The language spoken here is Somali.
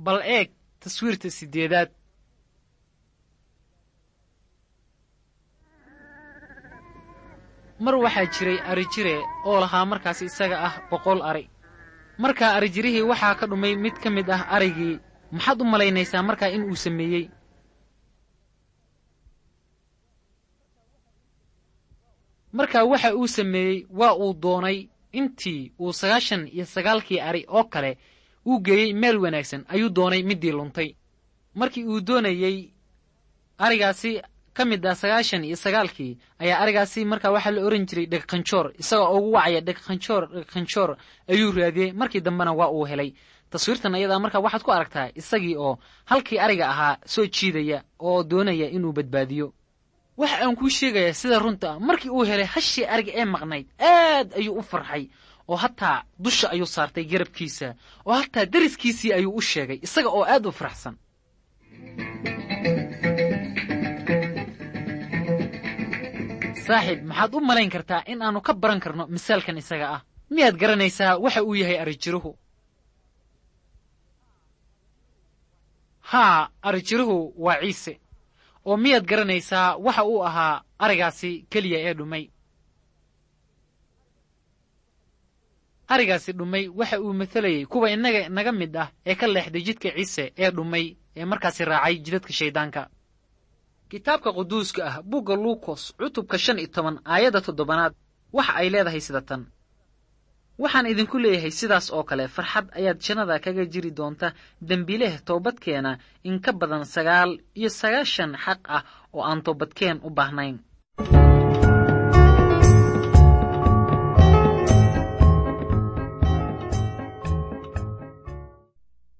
bal eeg taswiirta siddeedaad mar waxaa jiray arijire oo lahaa markaas isaga ah boqol ari markaa arijirihii waxaa ka dhumay mid ka mid ah arigii maxaad u malaynaysaa markaa in uu sameeyey markaa waxa uu sameeyey waa uu doonay intii uu sagaashan iyo sagaalkii ari oo kale uu geeyey meel wanaagsan ayuu doonay middii luntay markii uu doonayey arigaasi ka mid ah sagaashan iyo sagaalkii ayaa arigaasi markaa waxaa la ohan jiray dhegqanjoor isagoo ugu wacaya dhegqanjoor dhegqanjoor ayuu raadiyey markii dambena waa uu helay taswiirtan ayadaa markaa waxaad ku aragtaa isagii oo halkii ariga ahaa soo jiidaya oo doonaya inuu badbaadiyo waxa aan kuu sheegayaa sida runta ah markii uu helay hashii ariga ee maqnayd aad ayuu u farxay oo hataa dusha ayuu saartay garabkiisa oo hataa deriskiisii ayuu u sheegay isaga oo aad u faraxsan saaxiib maxaad u malayn kartaa in aannu ka baran karno misaalkan isaga ah miyaad garanaysaa waxa uu yahay arijiruhu haa arijiruhu waa ciise oo miyaad garanaysaa waxa uu ahaa arigaasi keliya ee dhumay arigaasi dhumay waxa uu matelayey kuwa innaga naga mid ah ee ka leexday jidka ciise ee dhumay ee markaasi raacay jidadka shayddaanka kitaabka quduuska ah bugga luukos cutubka shan iyo toban aayadda toddobannaad waxa ay leedahay sida tan waxaan idinku leeyahay sidaas oo kale farxad ayaad jannada kaga jiri doonta dembileh toobadkeena in ka badan sagaal iyo sagaashan xaq ah oo aan toobadkeen u baahnayn